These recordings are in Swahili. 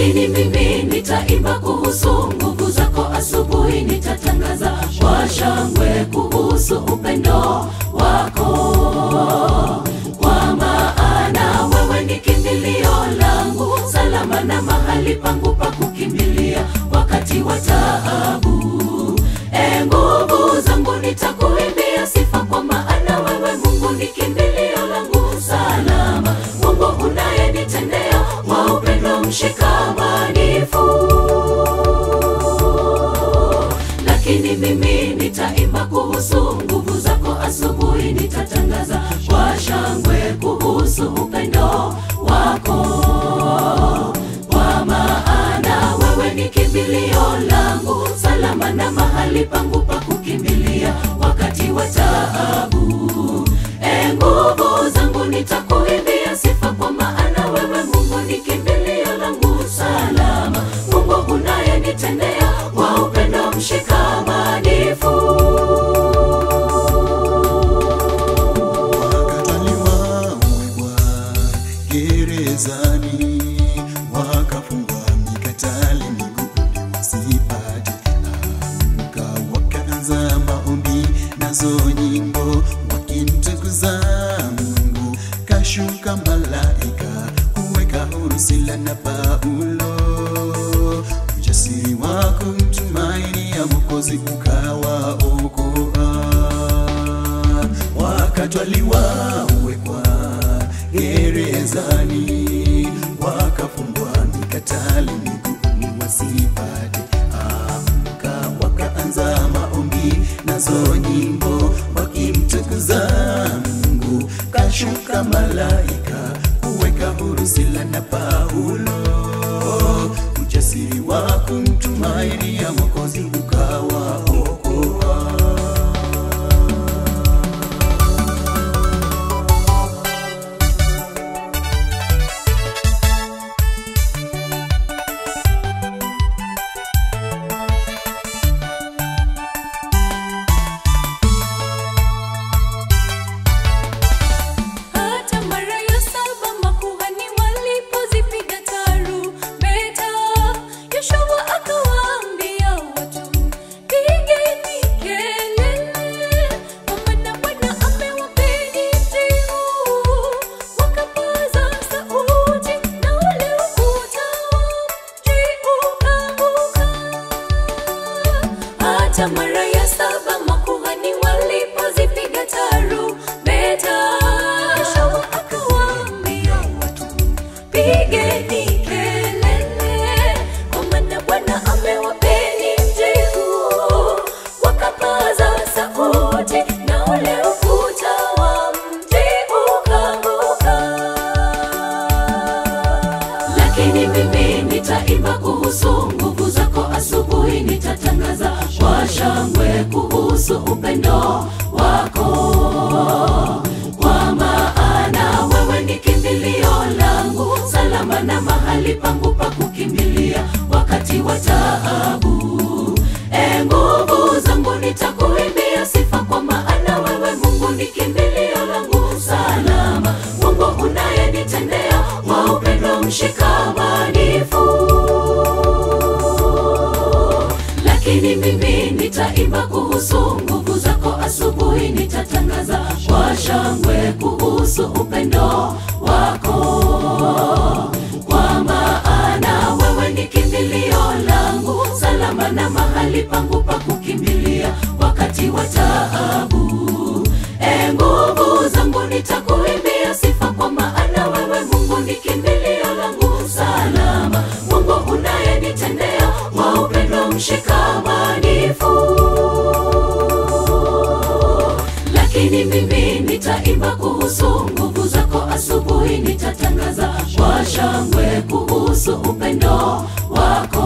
lakini mimi nitaimba kuhusu nguvu zako asubuhi nitatangaza kwa shangwe kuhusu upendo wako kwa maana wewe ni kimbilio langu salama na mahali pangu pa kukimbilia wakati wa taabu e nguvu zangu nitakuimbia sifa kwa maana wewe mungu ni kimbilio langu salama mungu unayenitendea wa upendo mshikamanifu lakini mimi nitaimba kuhusu nguvu zako asubuhi nitatangaza kwa shangwe kuhusu upendo wako kwa maana wewe ni kimbilio langu salama na mahali pangu pa kukimbilia wakati wa taabu e nguvu zangu nitakuimbia sifa kwa maana wewe mungu ni kimbilio langu salama mungu unayenitendea wa upendo mshikamanifu wakataliwa wekwa gerezani wakafungwa mikatale miguuni wasipate amka wakaanza maombi nazo nyimbo wakimtukuza mungu kashuka malaika kuweka huru sila na paulo ujasiri wa kumtumaini ya mokozi ukawaokoa wakatwaliwa wekwa gerezani wakafungwa mikatale miguuni wasipate amka wakaanza maombi nazo nyimbo wakimtukuza mungu kashuka malaika kuweka huru sila na paulo ujasiri wa kumtumaini ya mokozi ukawaokoa Hata mara ya saba makuhani walipozipiga tarumbeta, Yoshua akawaambia watu, pigeni kelele, kwa maana Bwana amewapeni mji huu. Wakapaza sauti, na ule ukuta wa mji ukaanguka. Hata mara ya saba makuhani walipozipiga tarumbeta, Yoshua akawaambia watu, pigeni kelele, kwa maana Bwana amewapeni mji huu. Wakapaza sauti, na ule ukuta wa mji ukaanguka lakini mimi nitaimba kuhusu nguvu zako asubuhi nitatangaza kwa shangwe kuhusu upendo wako kwa maana wewe ni kimbilio langu salama na mahali pangu pa kukimbilia wakati wa taabu e nguvu zangu nitakuimbia sifa kwa maana wewe mungu ni kimbilio langu salama mungu unayenitendea wa upendo mshikamanifu lakini mimi nitaimba kuhusu nguvu zako asubuhi nitatangaza kwa shangwe kuhusu upendo wako kwa maana wewe ni kimbilio langu salama na mahali pangu pa kukimbilia wakati wa taabu e nguvu zangu nitakuimbia sifa kwa maana wewe mungu ni kimbilio langu salama mungu unayenitendea wa upendo mshikamanifu lakini mimi nitaimba kuhusu nguvu zako asubuhi nitatangaza kwa shangwe kuhusu upendo wako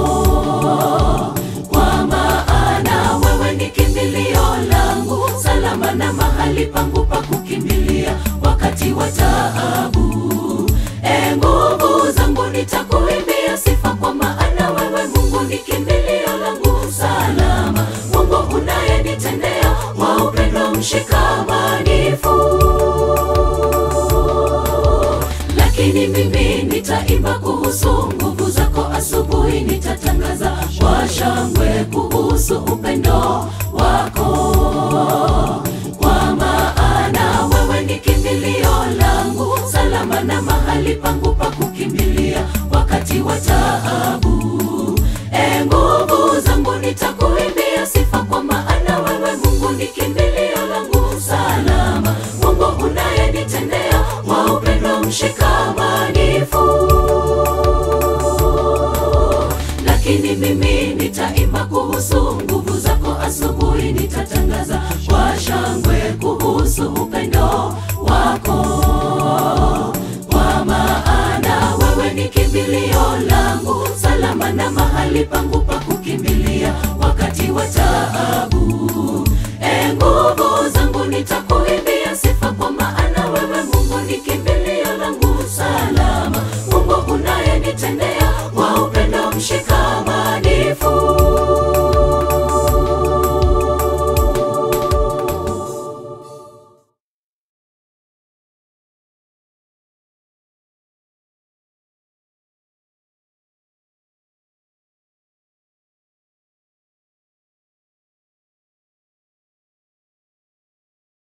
kwa maana wewe ni kimbilio langu salama na mahali pangu pa kukimbilia wakati wa taabu e nguvu zangu nitakuimbia sifa kwa maana wewe mungu ni kimbilio langu salama mungu unayenitendea wa upendo mshikamanifu lakini mimi nitaimba kuhusu nguvu zako asubuhi nitatangaza kwa shangwe kuhusu upendo wako kwa maana wewe ni kimbilio langu salama na mahali pangu pa kukimbilia wakati wa taabu e nguvu zangu nitakuimbia sifa kwa maana wewe mungu ni kimbilio langu salama mungu unayenitendea wa upendo mshikamanifu lakini mimi nitaimba kuhusu nguvu zako asubuhi nitatangaza kwa shangwe kuhusu upendo wako kwa maana wewe ni kimbilio langu salama na mahali pangu pa kukimbilia wakati wa taabu